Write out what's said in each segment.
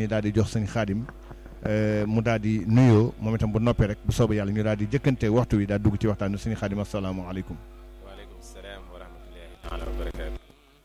dañuy daal di jox sëñ xaadim mu daal di nuyoo moom itam bu noppee rek bu soobee yàlla ñu daal di jëkkante waxtu wi daal dugg ci waxtaan wi sëñ xaadim asalaamaaleykum. waaleykum salaam wa rahmatullahi taala wa barakaatu.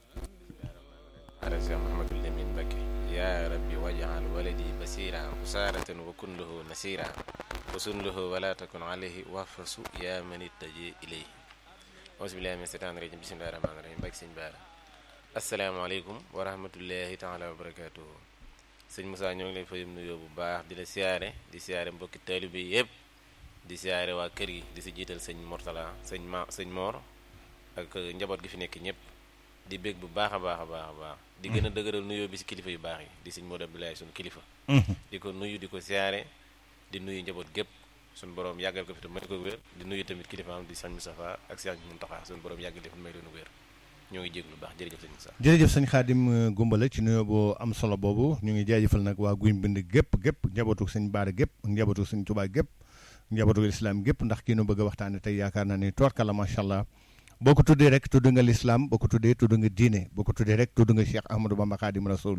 ala Cheikh Mouhamadul Lamine Mbacké yaa rabbi waj'al waladi basira usaaratan wa kun lahu nasira wa sun lahu wala takun alayhi wahfasu yaa man ittaji ilayhi auzu billahi min seytaani rajim bismillahi rahmaani rahim Mbacké sëñ Baara asalaamaaleykum wa rahmatullahi taala wa barakaatuhu sëñ Moussa ñoo ngi lay fayum nuyoo bu baax di la siyaare di siyaare mbokki taalibe yi yëpp di siyaare waa kër gi di si jiital sëñ Mortala sëñ ma sëñ Mor ak njaboot gi fi nekk ñëpp di bég bu baax a baax a baax a baax di gën a dëgëral nuyoo bi si kilifa yu baax yi di sëñ Modou Abdoulaye suñu kilifa di ko nuyu di ko siyaare di nuyu njaboot gépp suñu borom yàggal ko fi te may ko wér di nuyu tamit kilifaam di sëñ Moustapha ak sëñ Mountakha suñu borom yàggal def may leen wér ñoo ngi jéglu baax jërëjëf sëñ Moussa jërëjëf sëñ xaadim gumbala ci nuyoo bu am solo boobu ñu ngi jaajëfal nag waa guy mbind gépp gépp njabootu sëñ baara gépp njabootu sëñ tubaa gépp njabootu lislaam gépp ndax kii nu bëgg a waxtaane tey yaakaar naa ni toorkala macha allah boo ko tuddee rek tudd nga lislaam boo ko tuddee tudd nga diine boo ko tuddee rek tudd nga cheikh ahmadou bamba xaadim rasul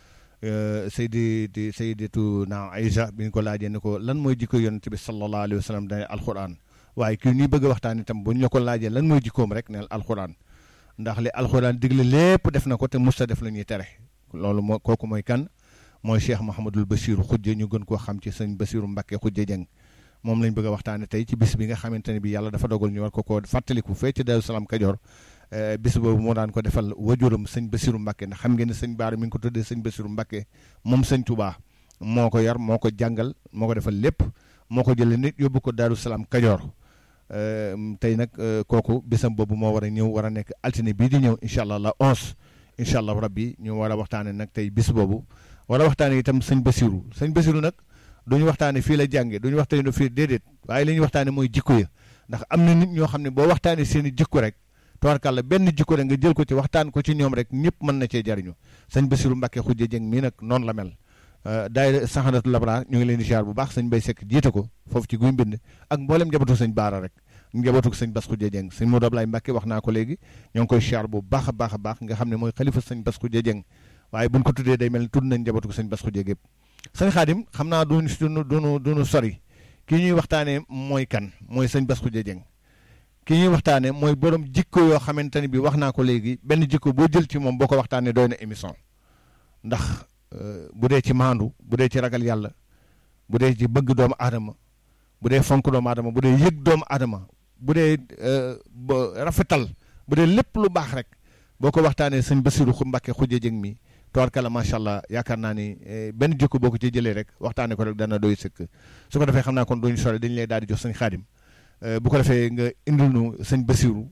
saydi di saydatu na aïcha bi ñu ko laajee ne ko lan mooy jikko yonent bi sallallahu alayhi wa sallam dane alquran waaye kii ñuy bëgg a waxtaan itam bu ñu la ko laajee lan mooy jikkoom rek neel alquran ndax li alxuraan digle lépp def na ko te musta def la ñuy tere loolu moo kooku mooy kan mooy cheikh Mahamadul Basiru xujje ñu gën koo xam ci sëñ Basiru Mbakke xujje jëng moom lañ bëgg a waxtaane tey ci bis bi nga xamante ne bi yàlla dafa dogal ñu war ko koo fàttaliku fee ci Daaru Salaam Kajoor bis boobu moo daan ko defal wajuram sëñ Basiru Mbakke ndax xam ngeen ne sëñ Baara mi ngi ko tuddee sëñ Basiru Mbakke moom sëñ Touba moo ko yar moo ko jàngal moo ko defal lépp moo ko jëlee nit yóbbu ko Daaru Salaam Kajoor tey nag kooku bisam boobu moo war a ñëw war a nekk altine bii di ñëw incha allah la onze incha allah rabbi ñu war a waxtaane nag tey bis boobu war a waxtaane itam sëñ Basiru sëñ Basiru nag duñu waxtaane fii la jànge duñu waxtaane fii déedéet waaye li ñuy waxtaane mooy jikko ya ndax am na nit ñoo xam ne boo waxtaane seen i jikko rek tubaarkàlla benn jikko rek nga jël ko ci waxtaan ko ci ñoom rek ñëpp mën na cee jariñu sëñ Basiru Mbàkke xujje jëng mii nag noonu la mel daayira saxandatu labra ñu ngi leen di ziar bu baax sëñ Bay Sekk jiite ko foofu ci guy mbind ak mboolem njabootu sëñ Baara rek njabootu sëñ Bas Xujje Jeng sëñ Modou Ablaye Mbàkke wax naa ko léegi ñoo ngi koy ziar bu baax a baax a baax nga xam ne mooy xalifa sëñ Bas Xujje Jeng waaye buñ ko tuddee day mel ni tudd nañ njabootu sëñ Bas Xujje gépp sëñ Xaadim xam naa duñu duñu duñu duñu sori kii ñuy waxtaanee mooy kan mooy sëñ Bas Xujje Jeng kii ñuy waxtaanee mooy borom jikko yoo xamante ne bi wax naa ko léegi benn jikko boo jël ci moom boo ko waxtaanee doy na émission ndax bu dee ci maandu bu dee ci ragal yàlla bu dee ci bëgg doomu aadama bu dee fonk doomu aadama bu dee yëg doomu aadama bu dee rafetal bu dee lépp lu baax rek boo ko waxtaanee sëñ Basiru Mbàkke xujje jëng mi tubaarkalla macha allah yaakaar naa ni benn jikko boo ko ci jëlee rek waxtaanee ko rek dana doy sëkk su ko defee xam naa kon duñu sore dañu lay daal di jox sëñ xaadim bu ko defee nga indil nu sëñ Basiru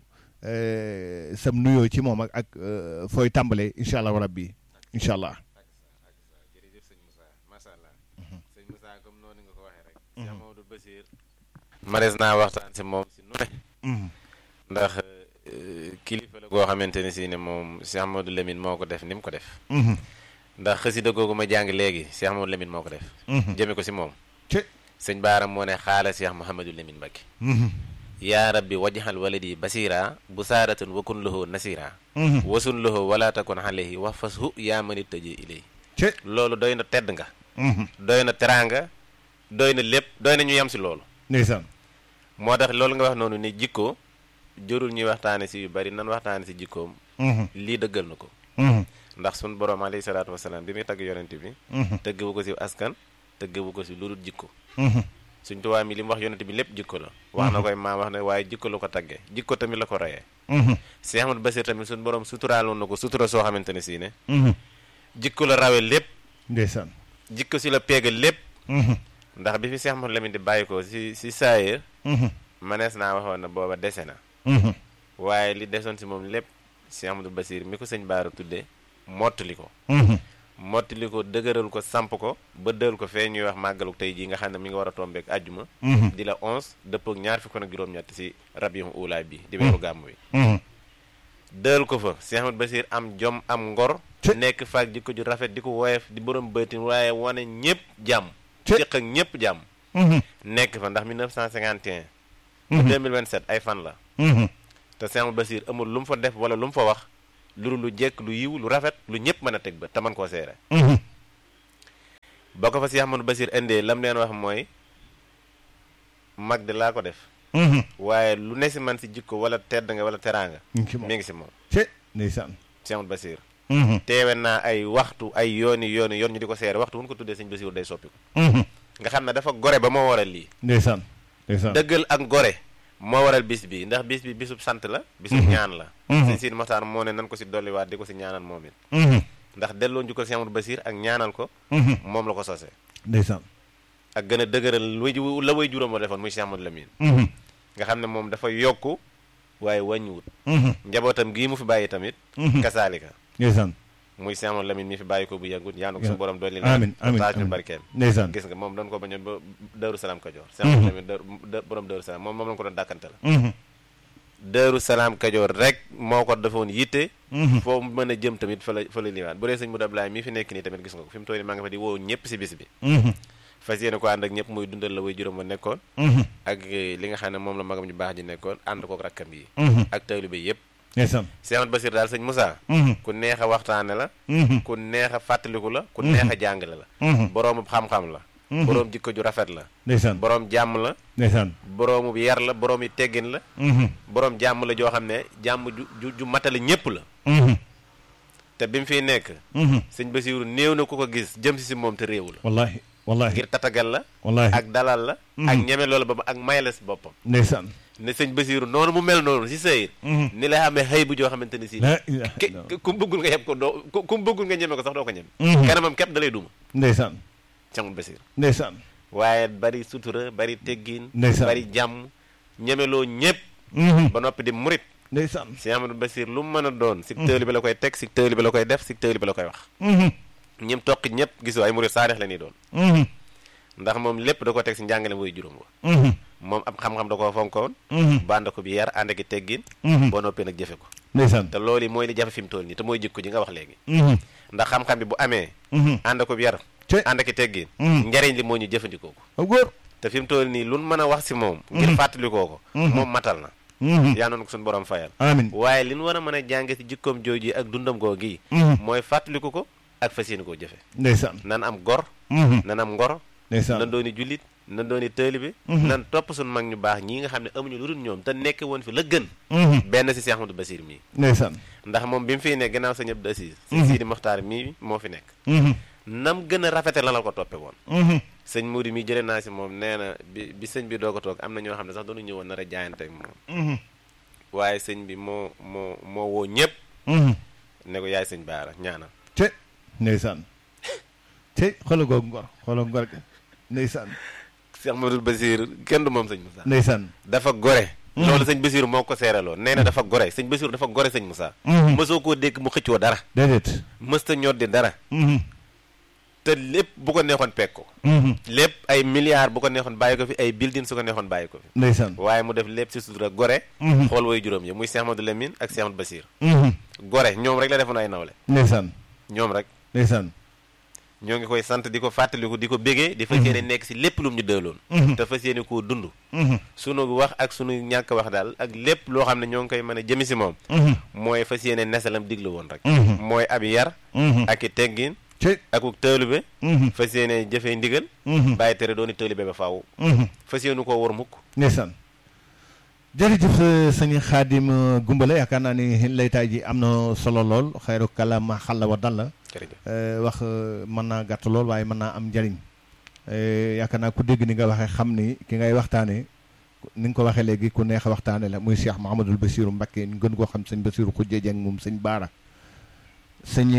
sam nuyoo ci moom ak ak fooy tàmbalee incha allah rabbi incha allah. jërëjëf sëñ Moussa macha allah sëñ Moussa comme noonu nga ko waxee rek Cheikh Mamadou Basir marees naa waxtaan si moom si nu ne ndax kilifa la goo xamante ne si ne moom Cheikh Mamadou Lamine moo ko def ni mu ko def ndax xasida googu ma jàng léegi Cheikh Mamadou Lamine moo ko def jëme ko si moom sëñ baaram moo ne xaala Cheikh Mouhamadou Lamine Mbacké yaa rabbi wajhal waladi basira bu saaratan wakun lahu nasira wasun lahu wala takun alayhi wax fashu yaa mani tëjee ilay loolu doy na tedd nga doy na teraanga doy na lépp doy na ñu yem si loolu ndeysaan moo tax loolu nga wax noonu ni jikko jërul ñuy waxtaane si yu bari nan waxtaane si jikkoom lii dëggal na ko ndax sun borom alayhi salaatu wasalaam bi muy tagg yonent bi tëgg bu ko si askan tëgg bu ko si lu dul jikko suñ tubaab mi li mu wax yonent bi lépp jikko la wax na koy maa wax ne waaye jikko la ko tagge jikko tamit la ko reyee Cheikh Ahmadou Basir tamit suñ borom suturaaloon na ko sutura soo xamante ne sii ne jikko la rawe lépp ndeysaan jikko si la peegal lépp ndax bi fi Cheikh Mouhamadou Lamine di bàyyi ko si si saayir manees naa waxoon na booba dese na waaye li desoon si moom lépp Cheikh Ahmadou Basir mi ko sëñ Baara tuddee mottali ko mottali ko dëgëral ko samp ko ba dël ko fee ñuy wax màggalu tey jii nga xam ne mi nga war a tombeek àjjuma di la onze dëpp ak ñaar fukk ak juróom-ñett si rabiul ulaay bi di weeru gàmm wi dël ko fa Cheikh Ahmadou Basir am jom am ngor nekk faak jikko ju rafet di ko woyof di borom bëtin waaye wane ñëpp jàmm séq ak ñëpp jàmm nekk fa ndax 1951 ba 2027 ay fan la te Cheikh Ahmadou Basir amul lu mu fa def wala lu mu fa wax lu lu jekk lu yiw lu rafet lu ñëpp mën a teg ba te man koo seere ba ko fa Cheikh Ahmadou Basir indee lam leen wax mooy mag de laa ko def waaye lu ne si man si jikko wala tedd nga wala teraanga mi ngi ci moom mi ngi si moom ci ndeysaan Cheikh Ahmadou Basir teewe naa ay waxtu ay yooni yooni yoon ñu di ko seere waxtu wu ñu ko tuddee sëñ Basiru day soppiku nga xam ne dafa gore ba moo waral lii ndeysaan ndeysaan dëggal ak gore moo waral bis bi ndax bis bi bisub sant la bisub ñaan la sëñ Sidi Moxtaar moo ne nan ko si dolliwaat di ko si ñaanal moom it ndax delloo njukkal Cheikh Ahmadou Basir ak ñaanal ko moom la ko sosee ndeysaan ak gën a dëgëral way ju- la way juróom a defoon muy Cheikh Ahmadou Lamine nga xam ne moom dafa yokku waaye wàññiwut njabootam gii mu fi bàyyi tamit kasaalika ndeysaan muy Cheikh Ahmadou Lamine mi fi bàyyi ko bu yàggut yaa ko Ya. su borom dolli amiin amiin taaj ñu amiin. barkeem ndeysaan gis nga moom doon ko bañoon ba Daaru Salaam Kajoor Cheikh Ahmadou Lamine Daaru- borom Daaru Salaam moom moom la ko doon dàkkante la Daaru Salaam Kajoor rek moo ko defoon yitte foo mën a jëm tamit fa la fa la liwaat bu dee sëñ Modou Ablaye mii fi nekk nii tamit gis nga ko fi mu toll nii maa nga fa di woo ñëpp si bis bi fas yéene ko ànd ak ñëpp muy dundal la way juróom ba nekkoon ak eh, li nga xam ne moom la magam ñu baax ji nekkoon ànd kook rakkam yi ak taalibe yëpp ndeysaan Cheikh Ahmadou Basir daal sëñ Moussa ku neex a waxtaane la ku neex a fàttaliku la ku neex a jàngale la boroomu xam-xam la boroom jikko ju rafet la ndeysaan boroom jàmm la ndeysaan boroomu yar la boroom yi teggin la boroom jàmm la joo xam ne jàmm ju ju ju matale ñépp la te bi mu fiy nekk sëñ Basiru néew na ku ko gis jëm si si moom te réewu la wallahi wallahi ngir tatagal la wallahi ak dalal la ak ñeme loolu ba ak may la si boppam ndeysaan ne sëñ Basiru noonu mu mel noonu si sëyir ni la xamee xëy bu joo xamante ni si la ilaha ke illallah. ku mu bëggul nga yeb ko doo ku ku mu bëggul nga ñeme ko sax doo ko ñeme kanamam képp da lay duma ndeysaan Cheikh Ahmadou Basir ndeysaan waaye bari sutura bari teggin Ndeysaan. bari jàmm ñemeloo ñépp ba noppi di murit ndeysaan Cheikh Ahmadou Basir lu mu mën a doon si tëli bi la koy teg si tëli bi la koy def si tëli bi la koy wax ñim toqi ñëpp gisoo ay murit saadix la ñuy doon ndax moom lépp da ko teg si njàngale mooy juróom wa moom ab xam-xam da koo fonkoon bànd ko bi yar ànd ak i teggin boo noppee nag jëfe ko ndeysaan te loolu yi mooy li jafe fi mu toll nii te mooy jikko ji nga wax léegi ndax xam-xam bi bu amee ànd ko bi yar Te- ànd ak i teggin Mhm. njariñ li moo ñu jëfandikoo ko a góor te fi mu toll nii lu nu mën a wax si moom ngir fàttalikoo ko moom matal na yaa noonu ko suñu borom fayal amin waaye li nu war a mën a jànge si jikkoom jooju ak dundam goo gi mooy fàttaliku ko ak fas yéene koo jëfe ndeysaan nan am gor nan am ngor ndeysaan nan dooni jullit nan dooni taalibe nan topp suñu mag ñu baax ñii nga xam ne amuñu lu dul ñoom te nekk woon fi la gën benn si Cheikh Ahmadou Basir mii ndeysaan ndax moom bi mu fiy nekk gannaaw sa ñëpp da siis si Sidi Moxtaar mii moo fi nekk nam gën a rafete la la ko toppe woon sëñ Moudi mi jëlee naa si moom nee na bi bi sëñ bi doog a toog am na ñoo xam ne sax doonu ñëwoon nar a jaayante ak moom waaye sëñ bi moo moo moo woo ñëpp ne ko yaay sëñ baara ñaanal te ndeysaan te xoolal googu ngor xoolal ngor ga ndeysaan Cheikh Ahmadou Basir kenn du moom sëñ Moussa ndeysaan dafa gore loolu sëñ Basir moo ko seeraloon nee na dafa gore sëñ Basir dafa gore sëñ Moussa mësoo koo dégg mu xëccoo dara déedéet mësta ñoddi dara te lépp bu ko neexoon pekk ko lépp ay milliards bu ko neexoon bàyyi ko fi ay building su ko neexoon bàyyi ko fi ndeysaan waaye mu def lépp si sutura gore xool way juróom yi muy Cheikh Ahmadou Lamine ak Cheikh Ahmadou Basir gore ñoom rek la defoon ay nawle ndeysaan ñoom rek ndeysaan ñoo ngi koy sant di ko fàttaliku di ko bégee di fas yéene nekk si lépp lu mu ñu dëloon te fas yéene koo dund sunu wax ak sunu ñàkk wax daal ak lépp loo xam ne ñoo ngi koy mën a jëmi si moom mooy fas yéene nesalam diglu woon rek mooy ab yar ak i teggin te akuk taalube fas yéene jëfee ndigal bàyyi tere dooni taalube ba faaw fas yéene koo war mukk ndeysaan jërëjëf sëñ Xaadim Gumbala yaakaar naa ni laytaay ji am na solo lool xayru kalaama xalla wa dalla jërëjëf wax mën naa gàtt lool waaye mën naa am njariñ yaakaar naa ku dégg ni nga waxee xam ni ki ngay waxtaane ni nga ko waxee léegi ku neex a waxtaane la muy Cheikh Mouhamadul Bassirou Mbacké ñu gën koo xam sëñ Bassirou Khoudia Dieng moom sëñ Baara sëñ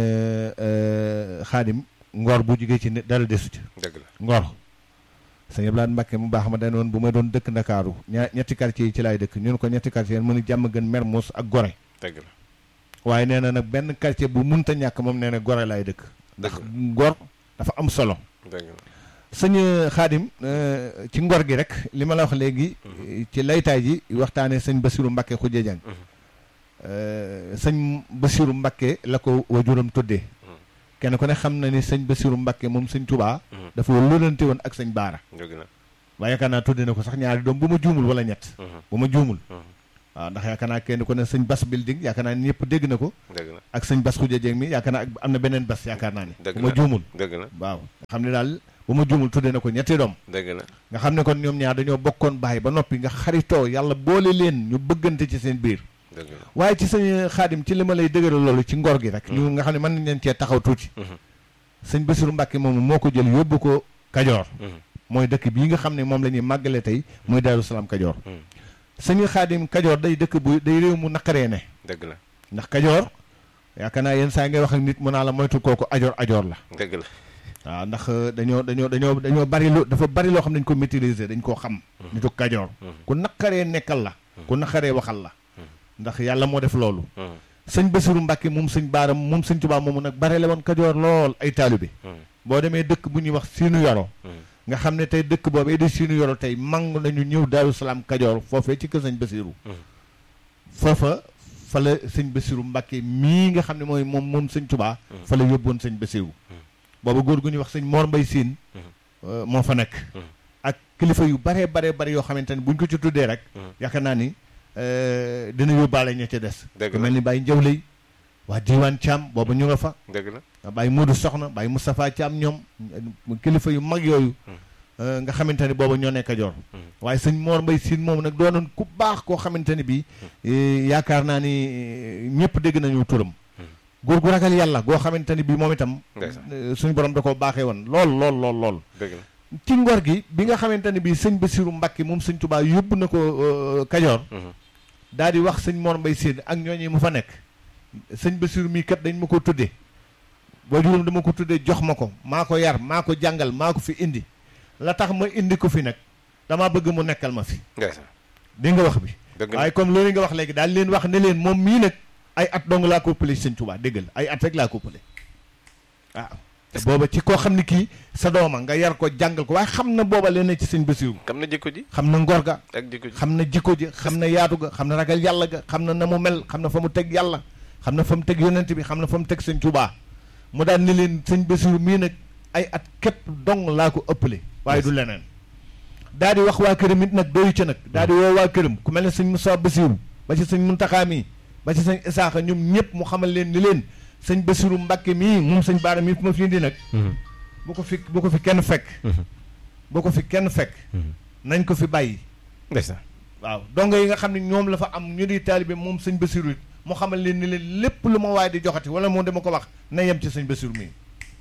Xaadim ngor bu jugee ci nit dara desu ci dëgg la ngor sëñ Abdoulaye Mbacké mu baax ma dañ woon bu may doon dëkk Ndakaaru ñaa ñetti quartier yi ci laay dëkk ñu ne ko ñetti quartier mu ni jàmm gën Mermoz ak Gorée dëgg la waaye nee na nag benn quartier bu munta ñàkk moom nee na Gorée laay dëkk ndax dëgg ngor dafa am solo dëgg la sëñ Xaadim ci ngor gi rek li ma la wax léegi ci laytaay ji waxtaane sëñ Bassirou Mbacké Khoudia Dieng sëñ Bassirou Mbacké la ko wajuram tuddee kenn ku ne xam na ni sëñ Bassirou Mbacké moom sëñ Touba dafa lólante woon ak sëñ Baara dëgg la waaye yaakaar naa tuddee na ko sax ñaari doom bu ma juumul wala ñett bu ma juumul waaw ndax yaakaar naa kenn ku ne sëñ bas building yaakaar naa ni ñëpp dégg na ko dëgg la ak sëñ bas xuja jeeg mi yaakaar naa ak am na beneen bas yaakaar naa ni dëgg bu ma la juumul dëgg la waaw nga xam ne daal bu ma juumul tuddee na ko ñetti doom dëgg la nga xam ne kon ñoom ñaar dañoo bokkoon baay ba noppi nga xaritoo yàlla boole leen ñu bëggante ci seen biir dëgg la waaye ci sëñ xaadim ci li ma lay dëgëral loolu ci ngor gi rek ñu nga xam ne mën nañ leen cee taxaw tuuti Mhm. sëñ Bassirou Mbacke moomu moo ko jël yóbbu ko Kajoor Mhm. mooy dëkk bii nga xam ne moom la ñuy màggale tey muy Daaru Salaam Kajoor Mhm. sëñ xaadim Kajoor day dëkk bu day réew mu naqaree ne dëgg la ndax Kajoor yaakaar naa yenn saa ngay wax ak nit mu naa la moytu kooku ajoor ajoor la dëgg la waaw ndax dañoo dañoo dañoo dañoo bari lu dafa bari loo xam ne dañ ko maîtriser dañ koo xam nitu Kajoor ku naqaree nekkal la ku naqaree waxal la ndax yàlla moo def loolu Mhm. sëñ Bassirou Mbacke moom sëñ baaram moom sëñ Tuubaa moomu nag bare la woon Kajoor lool ay taalibe Mhm. boo demee dëkk bu ñuy wax siinu yoro Mhm. nga xam ne tey dëkk boobee di siinu yoro tey mang nañu ñëw Daaru Salaam Kajoor foofee ci kër sëñ Bassirou Mhm. foofa fa la sëñ Bassirou Mbacke mii nga xam ne mooy moom moom sëñ Tuubaa fa la yóbboon sëñ Bassirou booba góor gu ñuy wax sëñ Mor Mbay Siin euh, moo fa nekk Mhm. ak kilifa yu baree baree bari yoo xamante ne buñ ko ci tuddee rek Mhm. yaakaar naa ni euh, dina yóbbaale ña ca des Dëgg ku la. mel ni Baye Njawley waa Diiwaan Caam booba ñu nga fa dëgg la Baye Modou Soxna Baye Moustapha Thiam ñoom mu kilifa yu mag yooyu euh, nga xamante ne booba ñoo nekk Kajoor waaye sëñ Mor Mbay Siin moom nag doonoon ku baax koo xamante ne bii eh, yaakaar naa ni eh, ñëpp dégg nañu turam góor gu ragal yàlla goo xamante ne bii moom itam Ndeysaan. eh, suñu borom da koo baaxee woon lool lool lool lool dëgg la ci ngor gi bi nga xamante ne bii sëñ Bassirou Mbacke moom sëñ Touba yóbbu na ko euh, Kajoor Mhm. daal di wax sëñ Mor Mbay Siin ak ñooñu mu fa nekk sëñ Bassirou mii kat dañ ma ko tuddee boo juróom dama ko tuddee jox ma ko maa ko yar maa ko jàngal maa ko fi indi la tax ma indi ko fi nag damaa bëgg mu nekkal ma fi ndeysaan dégg nga wax bi dëgg la waaye comme loolu nga wax léegi daal leen wax ne leen moom mii nag ay at dong laa ko ëppale ci sëñ Touba déggal ay at rek laa ko ëppale waaw te booba ci koo xam ne kii sa dooma nga yar ko jàngal ko waaye xam na booba leen ne ci sëñ Bassirou xam na jikko ji xam na ngor ga ak jikko ji xam na jikko ji xam na yaatu ga xam na ragal yàlla ga xam na na mu mel xam na fa mu teg yàlla xam na fa mu teg yonent bi xam na fa mu teg sëñ Touba mu daan ne leen sëñ Bassirou mii nag ay at képp dong laa ko ëppale waaye du leneen daa di wax waa këram it nag doyu ca nag daa di woo waa këram ku mel ne sëñ Moussa Bassirou ba ci sëñ Muntaxa mii ba ci sëñ Isaaxa ñoom ñëpp mu xamal leen ni leen sëñ Bassirou Mbacke mii moom sëñ Baara mii fu ma fi indi nag bu ko fi bu ko fi kenn fekk bu ko fi kenn fekk nañ ko fi bàyyi ndeysaan waaw dongo yi nga xam ne ñoom la fa am ñu di taalibe moom sëñ Bassirou it mu xamal leen ni leen lépp lu ma waaye di joxati wala moom dama ko wax na yem ci sëñ Bassirou mii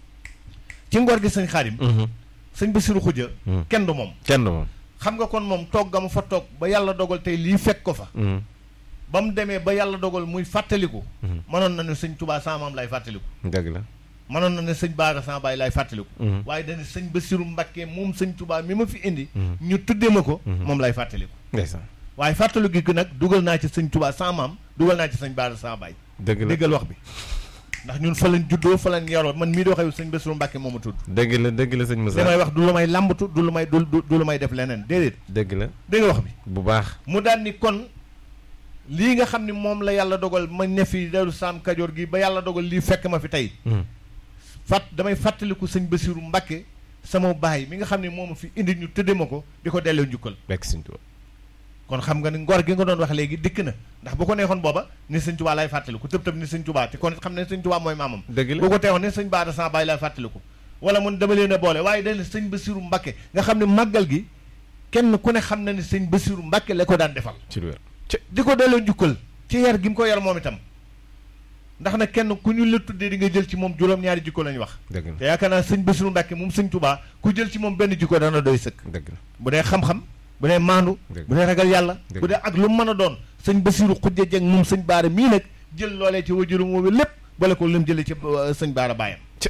ci ngor gi sëñ Xaadim sëñ Bassirou xuja kenn du moom kenn moom xam nga kon moom toog ga mu fa toog ba yàlla dogal tey lii fekk ko fa ba mu demee ba yàlla dogal muy fàttaliku mënoon na ne sëñ Touba sama maam lay fàttaliku dëgg la mënoon na ne sëñ Baara sama baay lay fàttaliku waaye dañu sëñ Bassirou Mbacke moom sëñ Touba mi ma fi indi ñu tuddee ma ko moom lay fàttaliku ndeysaan waaye fàttaliku gi nag dugal naa ci sëñ Touba sama maam dugal naa ci sëñ Baara sama baay dëgg la déggal wax bi ndax ñun fa lañ juddoo fa lañ yaroo man mii di waxee sëñ Bassirou Mbacke moo ma tudd dëgg la dëgg la sëñ li Moussa may wax du lu may làmbatu du lu may du du du lu may def leneen déedéet dëgg la dégg nga wax bi bu baax mu daan ni kon lii nga xam ni moom la yàlla dogal ma ne fi Daaru Salaam Kajoor gi ba yàlla dogal lii fekk ma fi tey fàtt damay fàttaliku sëñ Bassirou Mbacke sama baay mi nga xam ne moom ma fi indi ñu tëdde ma ko di ko delloo njukkal bekk sëñ Tuubaa kon xam nga ni ngor gi nga doon wax léegi dikk na ndax bu ko neexoon booba ni sëñ Tuubaa lay fàttaliku tëb tëb ni sëñ Tuubaa te kon xam ne sëñ Tuubaa mooy maamam dëgg la bu ko teexoon ne sëñ Baara sama baay lay fàttaliku wala mun dama leen a boole waaye dañ ne sëñ Bassirou Mbacke nga xam ne màggal gi kenn ku ne xam na ni sëñ Bassirou Mbacke la ko daan defal ci lu wér di ko delloo njukkal ci yar gi mu ko yar moom itam ndax nag kenn ku ñu la tuddee di nga jël ci moom juróom-ñaari jikko lañu wax dëgg la te yaakaar naa sëñ Bassirou Mbacke moom sëñ Touba ku jël ci moom benn jikko dana doy sëkk dëgg la bu dee xam-xam bu dee maandu Dëgg. bu dee ragal yàlla Dëgg. bu dee ak lu mu mën a doon sëñ Bassirou xujja jeg moom sëñ Baara mii nag jël loolee ci wajurum woowu lépp bale ko lim jëlee ci euh, sëñ Baara baayam Ci.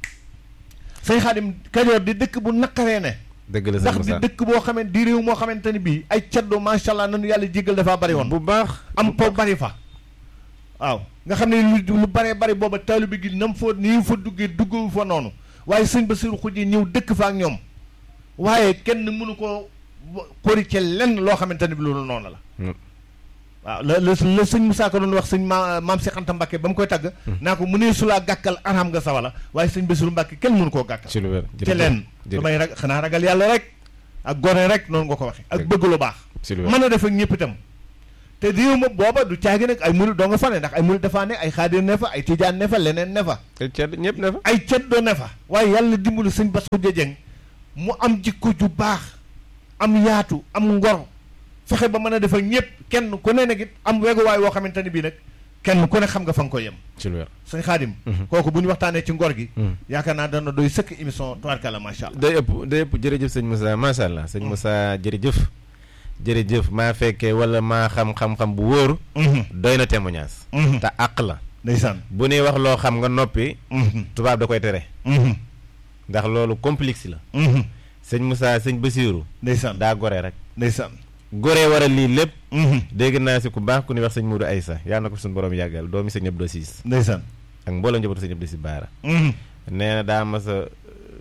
sëñ Xaadim Kajoor di dëkk bu naqaree ne dëgg la sëñ ndax di Moussa dëkk boo xamante di réew moo xamante ne bii ay caddo macha allah nanu yàlla jéggal dafaa bari woon bu baax am po bari fa waaw nga xam ne lu lu baree bari booba taalibe gi nam fa nii fa duggee duggawu fa noonu waaye sëñ Bassirou Khoudia ñëw dëkk fa ak ñoom waaye kenn mënu koo xori ci lenn loo xamante ne bi loolu noonu la Mm. waaw la la la sëñ Moussa ko doon wax sëñ ma maam Cheikh Anta Mbacke ba mu koy tagg naa ko mu nee sulaa gàkkal araam nga sawala waaye sëñ Bassirou Mbacke kenn mënu koo gàkkal ci lu wér ci leen lu may rag xanaa ragal yàlla rek ak gone rek noonu nga ko waxe ak Dëgg. bëgg lu baax ci lu wér mën a def ak ñëpp itam te réew ma booba du caagi nag ay murid doo nga fa ne ndax ay murid dafa ne ay xaadir ne fa ay tijaan ne fa leneen ne fa te cedd ñëpp ne fa ay ceddo ne fa waaye yàlla dimbali sëñ Bass Khoudia Dieng mu am jikko ju baax am yaatu am ngor fexe ba mën a def ak ñëpp kenn ku ne nag it am weguwaay woo xamante ne bii nag kenn ku ne xam nga fa nga ko yem ci lu wér sëñ Xaadim kooku bu ñu waxtaanee ci ngor gi yaakaar naa dana doy sëkk émission tubaarkalla macha allah day ëpp day ëpp jërëjëf sëñ Moussa macha allah sëñ Moussa jërëjëf jërëjëf maa fekkee wala maa xam xam-xam bu wóor doy na témoignage te àq la ndeysaan bu nuy wax loo xam nga noppi tubaab da koy tere ndax loolu complexe la sëñ Moussa sëñ Basiiru ndeysaan daa gore rek ndeysaan gore waral lii lépp dégg naa si ku baax ku ñuy wax sëñ Moudou Aïssa yàlla na ko fi suñu borom yàggal doomi sëñ Abdou Siis ndeysaan ak mbooloo njabootu sëñ Abdou Siis Baara nee na daa mas a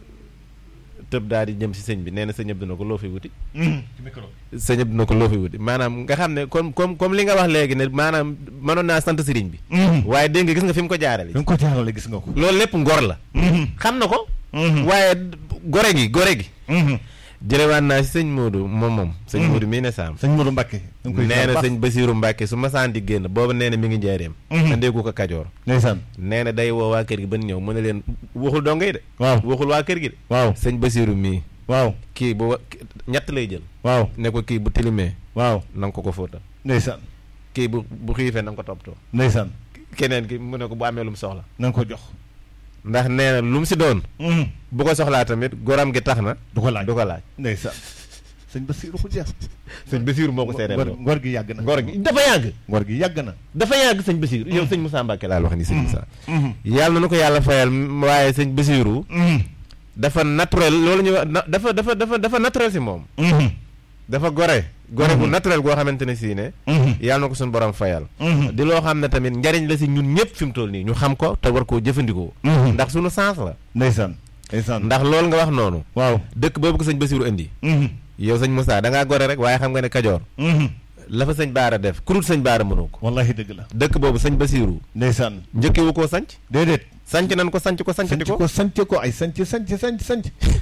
tëb daal di jëm si sëñ bi nee na sëñ Abdou na ko loo fi wuti ci micro sëñ Abdou na ko loo fi wuti maanaam nga xam ne comme comme comme li nga wax léegi ne maanaam mënoon naa sant sëriñ bi waaye dégg nga gis nga fi mu ko jaarale bi nga ko jaarale gis nga ko loolu lépp ngor la xam na ko waaye gore gi gore gi jërëwaat naa si sëñ Modou moom moom sëñ Modou mii ne saam sëñ Modou Mbacke nee na sëñ Basiiru Mbàkke su masaan di génn boobu nee na mi ngi njaareem andeeku ko Kajoor ndeysaan nee na day woo waa kër gi ban ñëw mu ne leen waxul dongo yi de waaw waxul waa kër gi de waaw sëñ Basiiru mii waaw kii bu wa- ñett lay jël waaw ne ko kii bu tilimee waaw na nga ko ko fóotal ndeysaan kii bu bu xiifee na nga ko toppatoo ndeysaan keneen ki mu ne ko bu amee lu mu soxla na nga ko jox ndax nee na lu mu si doon bu ko soxlaa tamit goram gi tax na du ko laaj du ko laaj ndeysaan sëñ Bassirou Khoudia sëñ Basiiru moo ko seedeel ngor loolu ngor gi yàgg na ngor gi dafa yàgg ngor gi yàgg na dafa yàgg sëñ Basiiru yow sëñ Moussa Mbacke laal wax ni sëñ Moussa yàlla na nu ko yàlla fayal waaye sëñ Basiiru dafa naturel loolu ñu wax na- dafa dafa dafa dafa naturel si moom dafa gore gore bu naturel goo xamante ne sii ne yàlla na ko suñu borom fayal di loo xam ne tamit njariñ la si ñun ñëpp fi mu toll nii ñu xam ko te war koo jëfandikoo ndax suñu sens la ndeysaan ndeysaan ndax loolu nga wax noonu waaw dëkk boobu ko sëñ Basiiru indi yow sëñ Moussa da ngaa gore rek waaye xam nga ne Kajoor la fa sëñ Baara def kurut sëñ Baara mënoo ko wallahi dëgg la dëkk boobu sëñ Basiiru ndeysaan njëkkewu koo sanc déedéet sanc nan ko sanc ko sanc sanc ko ko sanc ko ay sanc sanc sanc sanc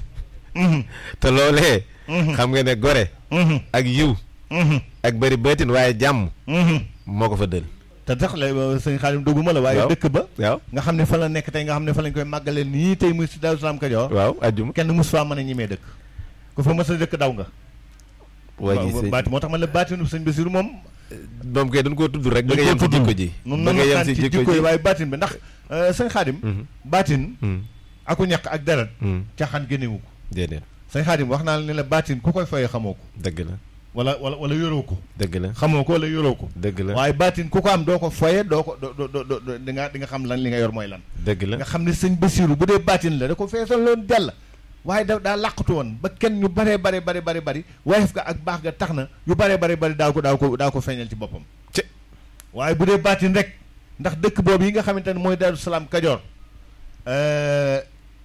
te loolee xam nga ne gore ak yiw ak bëri bëtin waaye jàmm moo ko fa dël te tax la sëñ Xaadim dugguma la waaye waaw. dëkk ba waaw nga xam ne fa la nekk tey nga xam ne fa lañ koy màggalee nii tey muy si Daaru Salaam Kajoor waaw ajjuma kenn mus faa mën a ñimee dëkk ku fa mës a dëkk daw nga waa ji sëñ baati moo tax man la baatinu sëñ Basiru moom moom kay dañ koo tudd rek ba nga yem si jikko ji nun ba nun nga yem waxtaan si ci jikko jikko yi ji waaye baatin bi ndax euh, sëñ Xaadim Mhm. baatin Hmm, aku ñàkk ak deret hmm, caaxaan génnewu ko déedéet sëñ Xaadim wax naa la ne la baatin ku koy fayee xamoo ko dëgg la wala wala wala yoroo ko dëgg la xamoo ko wala yoroo ko dëgg la waaye baatin ku ko am doo ko foye doo ko doo doo doo doo di nga di nga xam lan li nga yor mooy lan dëgg la nga xam ne sëñ Basiru bu dee baatin la da ko feesal loon jàll waaye da daa làqatu woon ba kenn ñu baree bare bare bare bari wayef ga ak baax ga tax na yu baree bare bari daaw ko daaw ko daaw ko feeñal ci boppam ci waaye bu dee baatin rek ndax dëkk boobu yi nga xamante ne mooy Daaru Salaam Kajoor euh,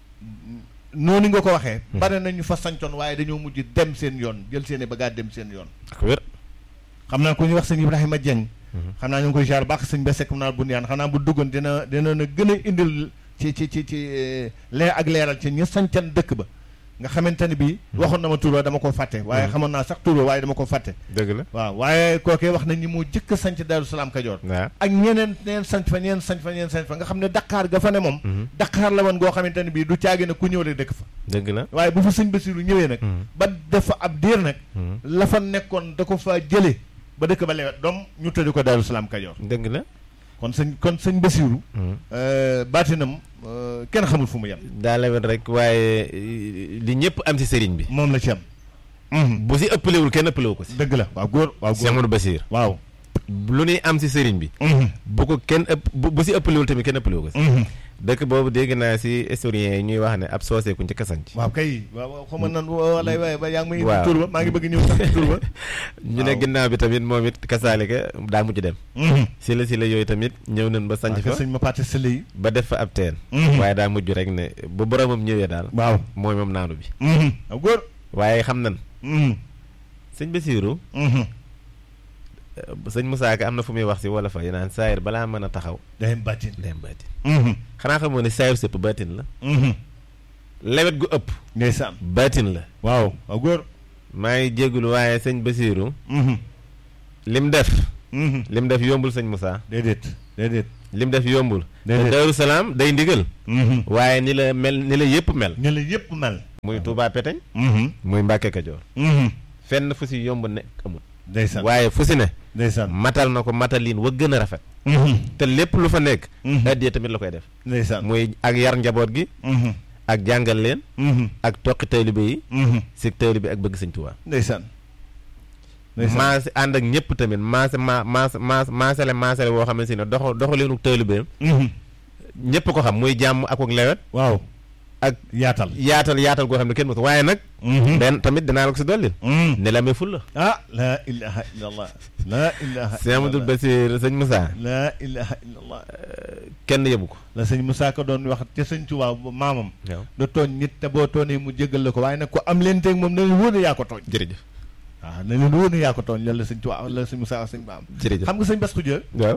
noonu nga ko waxee bare na ñu fa sancoon waaye dañoo mujj dem seen yoon jël seen i bagaat dem seen yoon ak wér xam naa ku ñuy wax sëñ Ibrahima Dieng xam naa ñu ngi koy jaar baax sëñ ba sekk naa bu niyaan xam naa bu duggoon dina dina na gën a indil ci ci ci ci eh, leer ak leeral ci ña sancan dëkk ba nga xamante ne bii waxoon na ma tur wa dama ko fàtte waaye xamoon naa sax tur wa waaye dama ko fàtte dëgg la waaw waaye kookee wax nañ ni moo jëkk a sanc Daaru Salaam Kajoor waaw ak ñeneen ñeneen sanc fa ñeneen sanc fa ñeneen sanc fa nga xam ne Dakar ga fa ne moom Dakar la woon goo xamante ne bii du caagi ne ku ñëw rek dëkk fa dëgg la waaye bu fa sëñ Basiru ñëwee nag ba def fa ab diir nag Mhm. la fa nekkoon da ko fa jëlee ba dëkk ba lewet doom ñu tëdd ko Daaru Salaam Kajoor dëgg la kon sëñ kon sëñ Basiru Hmm. euh, baatinam euh, kenn xamul fu mu yem daa lewet rek waaye eh, li ñëpp am si sëriñ bi moom la ci am Mhm. bu si ëppalewul kenn ëppalewu ko si dëgg la waaw góor waaw Cheikh góor Amadou Basiir waaw lu ñuy am si sëriñ bi Mhm. bu ko kenn ëpp bu bu si ëppalewul tamit kenn ëppalewu ko si Mhm. dëkk boobu dégg naa si historiens yi ñuy wax ne ab soosee ku njëkk a sanc waaw kay waaw waaw xaw ma nan walay waaye ba yaa ngi may Waaw. indi tur ba maa ngi bëgg ñëw sax ci tur ba ñu ne waaw. ginnaaw bi tamit moom it kasaalika daa mujj dem si la si la yooyu tamit ñëw nañ ba sanc waaw fa sëñ ma paate sële yi ba def fa ab teen Mhm. waaye daa mujj rek ne bu boromam ñëwee daal waaw mooy moom naanu bi waaw góor waaye xam nan Mhm. sëñ Basiiru Mhm. sëñ Moussa Ka am na fu muy wax si wala fa yi naan saayir balaa mën a taxaw day am baatin dem baatin Mhm. xanaa xamoo ne saayir sëpp baatin la Mhm. lewet gu ëpp ndeysaan baatin la waaw waaw góor maa ngi jégalu waaye sëñ Basiiru Mhm. lim def Mhm. lim def yombul sëñ Moussa déedéet déedéet. lim def yombul Déedéet. te Daaru Salaam day ndigal Mhm. waaye ni la mel ni la yëpp mel ñu la yëpp mel. muy Touba Peteñ Mhm. muy Mbàkke Kajoor Mhm. fenn fu si yomb nekk amul ndeysaan waaye fu si ne ndeysaan. matal na ko matalin wa gën a rafet Mhm. te lépp lu fa nekk Mhm. addiya tamit la koy def ndeysaan. muy ak yar njaboot gi Mhm. ak jàngal leen Mhm. ak toqi taalibe yi Mhm. si taalibe ak bëgg sëñ Tuubaa ndeysaan. ndeysaan. maase ànd ak ñëpp tamit maase ma maase maas maasale maasale woo xam ne si ne doxo doxaleenu taalibe Mhm. ñëpp ko xam muy jàmm ak ak lewet waaw. ak yaatal. yaatal yaatal goo xam ne kenn mosu waaye nag Mhm. benn tamit dinaa la ko si dollil Mhm. ne la amee ful la ah laa ilaha illallah. laa ilaha sëñ Amadou Basir sëñ Moussa laa ilaha illallah. kenn yëbu ko la sëñ Moussa ko doon wax ca sëñ Tuubaa ba maamam. waaw da tooñ nit te boo tooñee mu jéggal la ko waaye nag ko am leen teg moom na leen wóor ne yaa ko tooñ. jërëjëf waaw na leen wóor ne yaa ko tooñ loolu la sëñ Tuubaa la sëñ Moussa wax sëñ maam. jërëjëf xam nga sëñ Bass Khoudia. waaw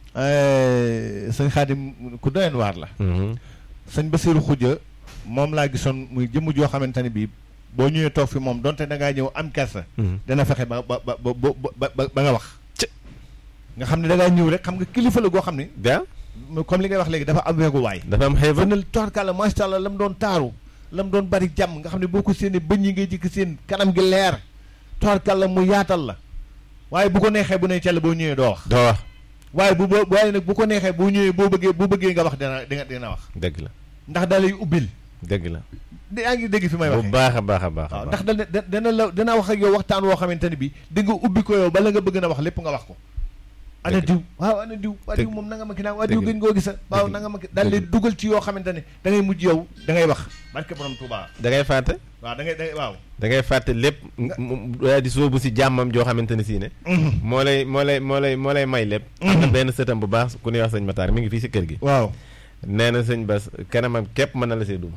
sëñ Xaadim ku doyen waar la. Mhm. sëñ Basiru Khoudia moom laa gisoon muy jëmm joo xamante ne bii boo ñëwee toog fi moom donte da ngaa ñëw am kersa. Mhm. dana fexe ba ba ba ba ba ba ba nga wax. Ci. nga xam ne da ngaa ñëw rek xam nga kilifa la goo xam ne waaw comme li ngay wax léegi dafa am weegu waay. dafa am xeefa fënal toorkalla macha allah la mu doon taaru la mu doon bari jàmm nga xam ne boo ko séenee bëñ yi ngay jikk seen kanam gi leer toorkalla mu yaatal la waaye bu ko neexee bu ne cell boo ñëwee doo wax doo wax waaye bu boo waaye nag bu ko neexee boo ñëwee boo bëggee boo bëggee nga wax dina dina dina wax dëgg la ndax da lay ubbil dëgg la yaa ngi dégg fi may bu waxee baax a baax a baax a waaw baax ndax dana da- dana la dana wax ak yow waxtaan woo xamante ne bi di nga ubbi ko yow bala nga bëgg na wax lépp nga wax ko ana Dëgg. diw waaw ana diw waa diw Dëgg. moom nanga ma ki naa waa diw Dëgg. gën ngoo gisa waaw Dëgg. nanga ma ki daal Dëgg. lay dugal ci yoo xamante ne da ngay mujj yow da ngay wax barke borom Tuubaa da ngay fàtte waaw da ngay da ngay waaw da ngay fàtte lépp daa di soobu si jàmmam joo xamante ne sii ne moo lay moo lay moo lay moo lay may lépp am na benn sëtam bu baax ku ñuy wax sëñ Matar mi ngi fii si kër gi waaw nee na sëñ Bas kanamam képp mën na la see duma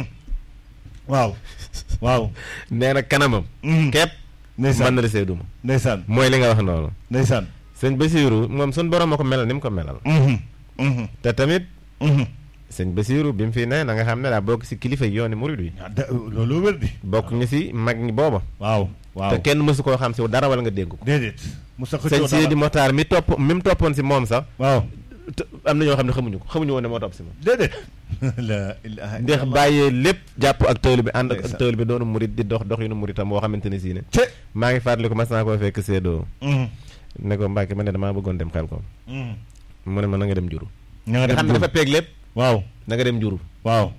waaw waaw nee na kanamam képp mën ndeysaan na la see duma ndeysaan mooy li nga wax noonu ndeysaan sëñ Basiiru moom suñ borom a ko melal ni mu ko melal te tamit sëñ Basiiru bi mu fi ne na nga xam ne daa bokk si kilifa yi yooni murid wi loolu wér di bokk ñu si mag ñi booba waaw waaw te kenn mësu koo xam si dara wala nga dégg ko déedéet mu sa sëñ xëccoo Sidi dara Motaar mi topp mi mu toppoon si moom sax waaw te am na ñoo xam ne xamuñu ko xamuñu woon ne moo topp si moom déedéet la ilaha ndax illallah. bàyyee lépp jàpp ak tëwlu bi ànd ak Ndeysaan. tëwlu bi doonu murit di dox dox yu nu muritam boo xamante ne sii ne ce maa ngi fàttali ko mas naa koo fekk seedoo Mhm. ne ko Mbàkke ma ne damaa bëggoon dem xel ko Mhm. mu ne ma na nga dem juru ña nga nga xam ne dem dafa peeg lépp waaw na nga dem juru waaw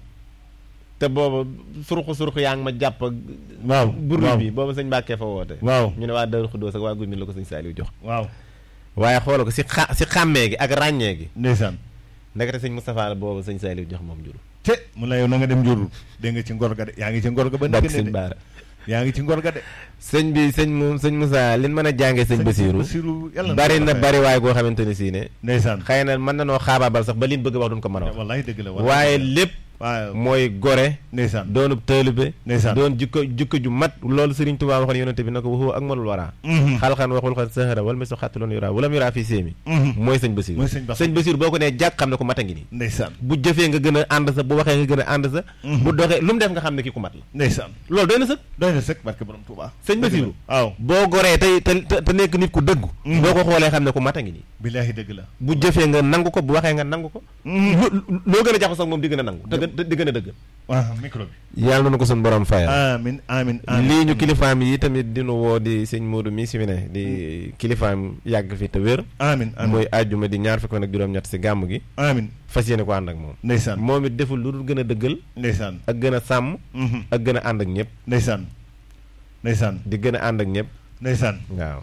te booba surxu surxu yaa ngi ma jàpp ak waaw buru waaw bi booba sëñ Mbàkke fa woote waaw ñu ne waa Daaru Xuddoos ak waa Guy Mbind la ko sëñ Saaliw jox waaw waaye xoola ko si xa si xàmmee gi ak ràññee gi ndeysaan ndekete sëñ Moustapha la booba sëñ Saaliw jox moom juru te mu la yow na nga dem njurul dégg nga ci ngor ga de yaa ngi ci ngor ga ba bokk nekk sëñ ne de Baara yaa ngi ci ngor ga de sëñ bi sëñ mu sëñ Moussa liñ mën a jàngee sëñ Basiiru Basiru yàlla bari na ko bari waay goo xamante ne sii ne ndeysaan xëy na mën na noo xaabaabal sax ba liñ bëgg a wax duñ ko mën a wax wallahi dëgg la wallahi waaye dëgg la. lépp waaw mooy gore ndeysaan doonub taalibe ndeysaan doon jukko jukko ju mat loolu Sëriñ Tuubaa waxoon yonente bi na ko waxu ak malul waraa Mhm. xalxan waxul xat sahara wala mi so xattaloon yuraa wala mu yuraa fii séemi Mhm. mooy sëñ Basiiru mooy sëñ Bass sëñ Basiiru boo ko nee jàkk xam ne ku mat a ngi nii ndeysaan bu jëfee nga gën a ànd sa bu waxee nga gën a ànd sa Mhm. bu doxee lu mu def nga xam ne kii ku mat la ndeysaan loolu doy na sëkk doy na sëkk barke borom Tuubaa sëñ Basiiru waaw boo goree tey te te te nekk nit ku dëggu Mhm. boo ko xoolee xam ne ku mat a ngi nii billaahi dëgg la bu jëfee nga nangu ko bu waxee nga nangu ko Mhm. lu loo gën a jaxasoo ak moom di gën a nangu te gën di gën a dëgg waaw micro bi yàlla na ko suñu borom fayal amin amin amin lii ñu kilifaam yi tamit dinu woo di sëñ Modou mi si fi ne di kilifaam yàgg fi te wér amin amin muy àjjuma di ñaar fukk ak juróom-ñett si gàmm gi amin fas yéene ko ànd ak moom ndeysaan moom it deful lu dul gën a dëggal ndeysaan ak gën a sàmm Mhm. ak gën a ànd ak ñëpp ndeysaan ndeysaan di gën a ànd ak ñëpp ndeysaan waaw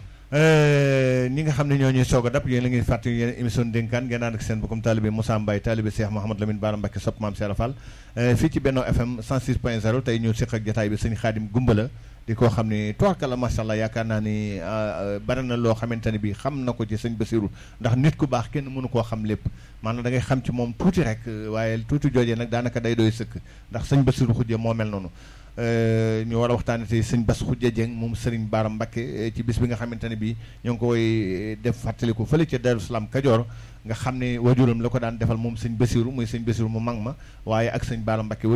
Euh, ñi nga xam ne ñoo ñuy soog a dab yéen la ngi fàttali yéen émission dénkaan ngeen ànd ak seen bokkum taalibe Moussa Mbaye taalibe Cheikh Mouhamad Lamine Bara Mbacké sopp maam Cheikh Fall euh, fii ci Benno FM 106.0 tey ñu seq ak jotaay bi sëñ Xaadim Gumbala di koo xam ni tubaarkalla macha allah yaakaar naa ni euh, bari na loo xamante ne bi xam na ko ci sëñ Basiru ndax nit ku baax kenn mënu koo xam lépp maanaam da ngay xam ci moom tuuti rek euh, waaye tuuti joojee nag daanaka day doy sëkk ndax sëñ Basiru xujje moo mel noonu Euh, ñu war a waxtaanee tey sëñ Bass Khoudia Dieng moom Serigne Bara Mbacké eh, ci bis bi nga xamante ne bii ñoo ngi koy eh, def fàttaliku fële ca Darou Salaam Kajoor nga xam ne wajuram la ko daan defal moom sëñ Basiru muy sëñ Basiru mu mag ma waaye ak sëñ Bara Mbacké